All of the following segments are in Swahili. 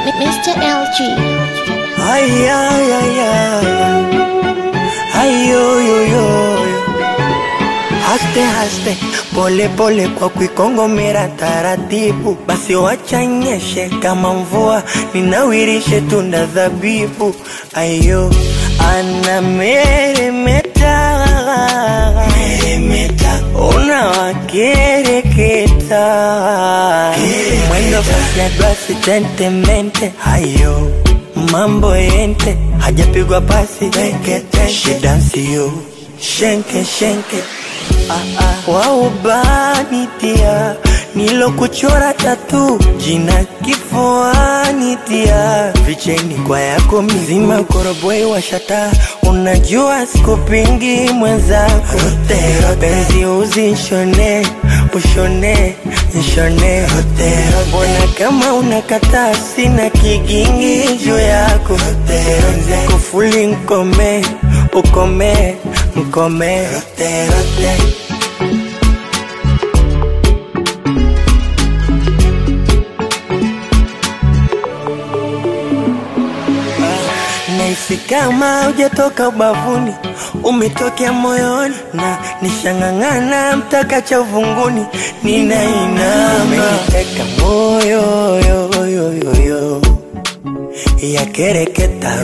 Mr. LG. Ay, ay, ay, ay. Ay, yo, yo, yo, yo. Haste, haste, pole pole kwa kuikongomera taratibu, basi wacha nyeshe kama mvua, ninawirishe tunda zabibu. Ayo, ana meremeta meremeta, unawakereketa mwendo kasi ya glasi tentemente. Ayo, mambo yente, hajapigwa pasi tekete, shidansio shenke shenke Ah, ah, waubani tia nilokuchora tatu jina kifuani tia vicheni kwa yako mzima koroboi washata unajua sikupingi mwenzako penzi uzinshone ushone nshone mbona kama unakataa sina kigingi juu yako kufuli nkome ukome nkome rote, rote. Nahisi kama hujatoka ubavuni, umetokea moyoni na nishang'ang'ana mpaka cha uvunguni, ninainama umeniteka moyo yo, yo, yo, yo. yakereketa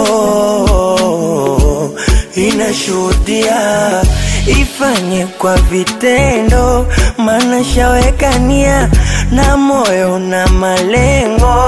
roho inashuhudia ifanye kwa vitendo, maana shawekania na moyo na malengo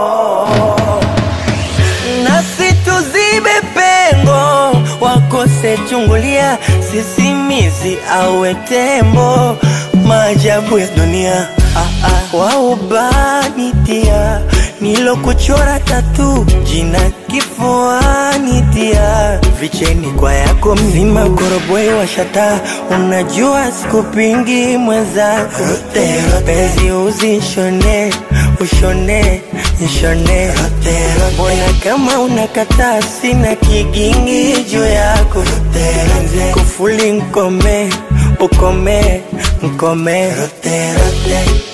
nasi tuzibe pengo, wakose chungulia, sisimizi awe tembo, maajabu ya dunia ah, ah, waubanitia nilokuchora tatu jina kifuani tia vicheni kwa yako mzima koroboi washata unajua sikupingi mwenzako penzi uzishone ushone nshone mbona kama unakataa sina kigingi juu yako kufuli nkome ukome nkome rote, rote.